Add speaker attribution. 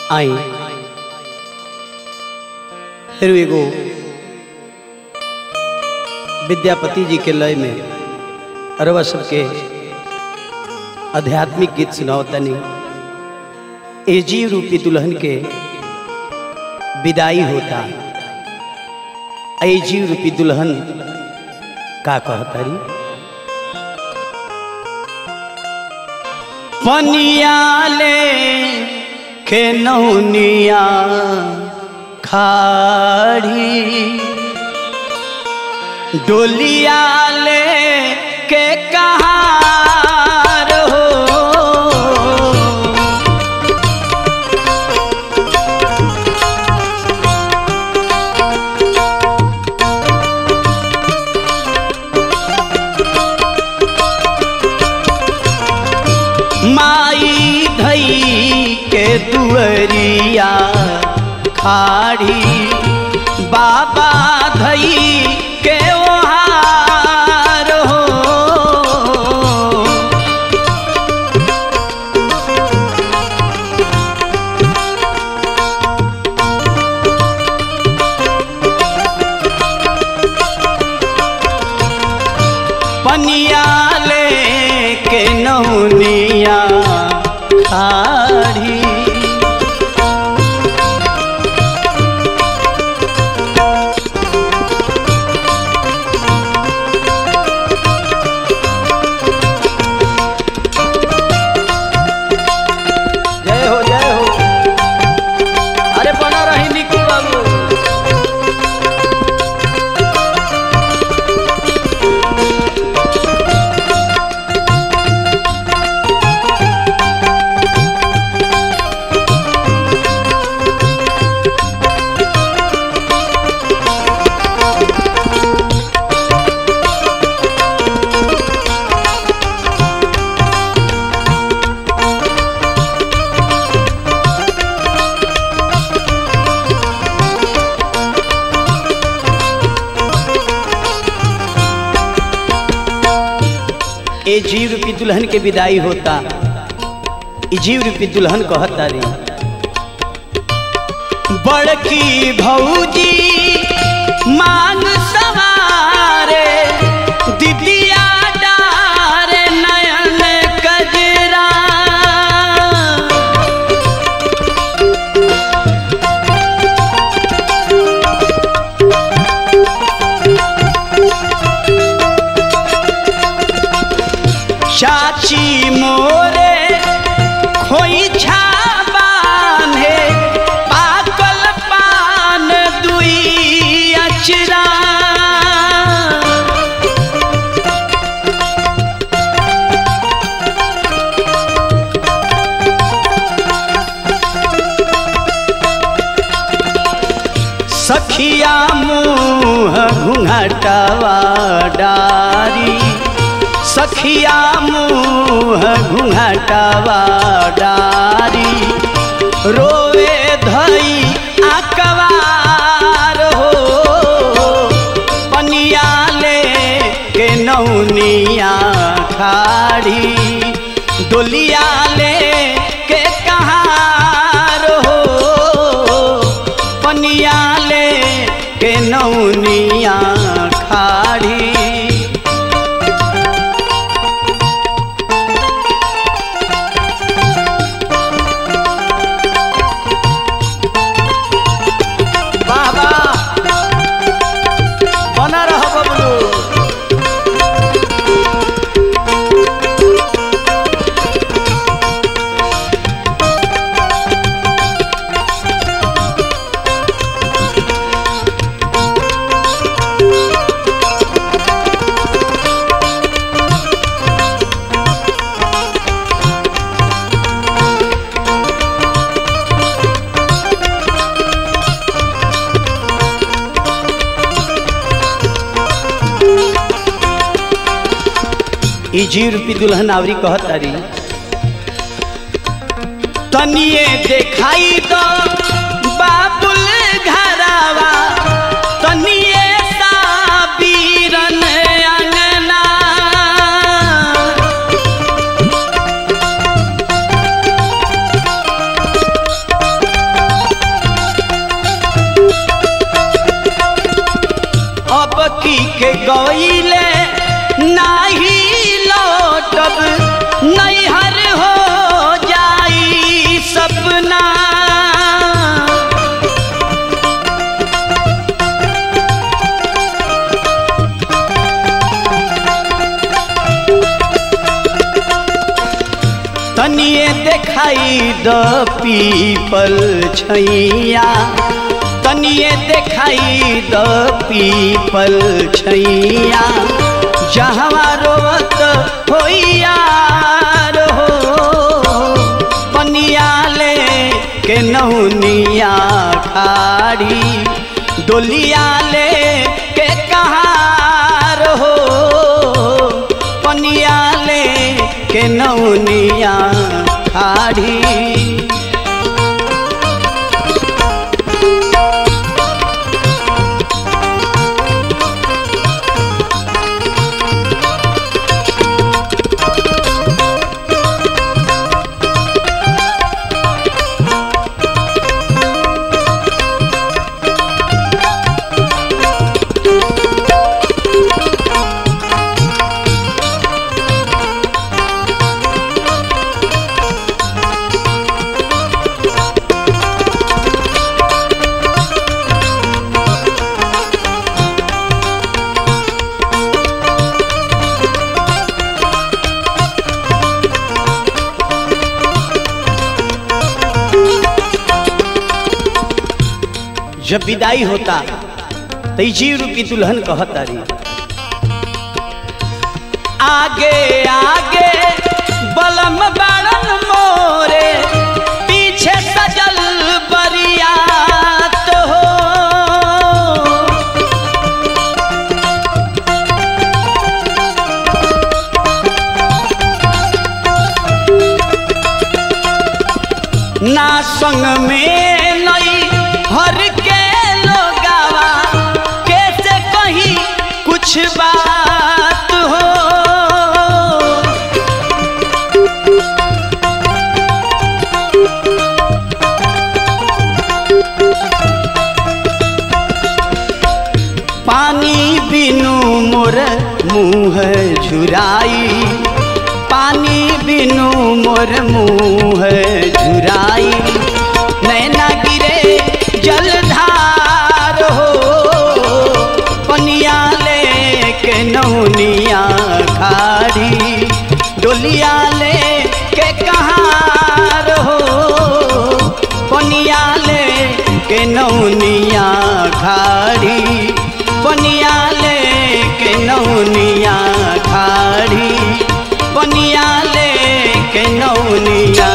Speaker 1: आई फिर एगो विद्यापति जी के लय में अरवा सबके आध्यात्मिक गीत सुनाओ तनी ए जीव रूपी दुल्हन के विदाई होता ए जीव रूपी दुल्हन का कहतारी पनियाले के नौनिया खाड़ी डोलिया ले के कहार हो माई धई के दुअरिया खाड़ी बाबा धई के ओहार हो पनिया ले के नौनिया खाड़ी जय हो जय हो अरे बना रही निकी बाबू ए जीव रूपी दुल्हन के विदाई होता ई जीव रूपी दुल्हन कहता रे बड़की भौजी मांग सवारे दिदिया डारे नयन कजरा चाची मोरे खोई बांधे पाकल पान दुई अचरा सखिया मुँह घुंघटवा डारी सखिया मुँह घुंघटवा डारी रोवे धई आकवार हो पनिया ले के नौनिया खाड़ी डोलिया ले के कहार हो पनिया ले के नौनिया खाड़ी बाबा बना रह बबलू ई जीव रूपी दुल्हन आवरी कहतारी तनिए देखाई दो बाबुल घरावा तनिए सा बीरन अंगना तनिए देखाई द पीपल छैया तनिए देखाई द पीपल छैया जहवा रोवत होइया हो पनिया ले के नहुनिया खाड़ी डोलिया ले के कहार हो पनिया ले के नौनिया खाड़ी जब विदाई होता तो ई जीव रूपी दुल्हन कहता रही आगे आगे बलम बाड़न मोरे पीछे सजल बरियात हो ना संग में नई हर के लोगावा कैसे कहीं कुछ बात हो पानी बिनु मोर मुँह झुराई पानी बिनु मोर मुँह झुराई नैना गिरे जलधार हो पनिया ले के नौनिया खाड़ी डोलिया ले के कहार हो पनिया ले के नौनिया खाड़ी पनिया ले के नौनिया खाड़ी पनिया ले के नौनिया